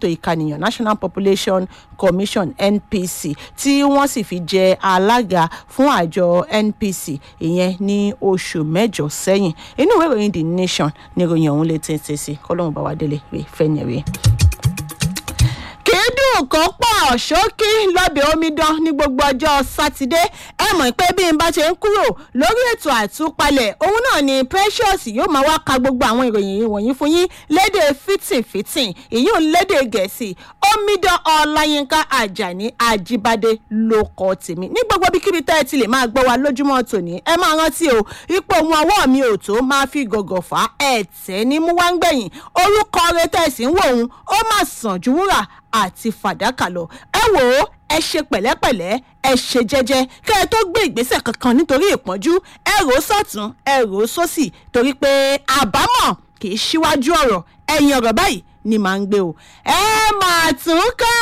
ètò ìkànìyàn national population commission npc tí wọ́n sì fi jẹ alága fún àjọ npc ìyẹn ní oṣù mẹ́jọ sẹ́yìn inú ìwé ìròyìn the nation ní ìròyìn ọ̀hún lè tètè sí kọ́lọ́hún bá wa délé rè fẹ́ni rè kìídùn kan pọ̀ ṣókí lọ́bẹ̀ omidan ní gbogbo ọjọ́ sátidé ẹ mọ̀ pé bí n bá ṣe ń kúrò lórí ètò àtúpalẹ̀ òun náà ni precious yóò máa wá ka gbogbo àwọn ìròyìn wọ̀nyí fún yín lédè fìtìfìtì ìyún lédè gẹ̀ẹ́sì omidan ọláyínká àjàní àjíbádé ló kọ́ tèmi ní gbogbo ibikíbi tẹ́ ẹ ti lè máa gbọ́ wa lójúmọ́ tòní ẹ máa rántí o ipò ohun ọwọ́ mi ò tó máa fi gọ̀gọ̀ fà á ẹ̀tẹ́ ní mú wá ń gbẹ̀yìn orúkọ rẹ tẹ̀sí ń wò òun ó mà sàn ju wúrà àti fàdákà lọ ẹ wò ó ẹ ṣe pẹ̀lẹ́pẹ̀lẹ́ ẹ ṣe jẹ́jẹ́ kẹ́ ẹ tó gbé ìgbésẹ̀ kankan nítorí ìpọ́njú ẹ rò ó sọ̀tún ẹ rò ó sósì torí pé àbámọ̀ kì í ṣíwájú ọ̀rọ̀ ẹ̀yìn ọ̀rọ̀ báyìí ni màá ń gbé o ẹ máa tún ká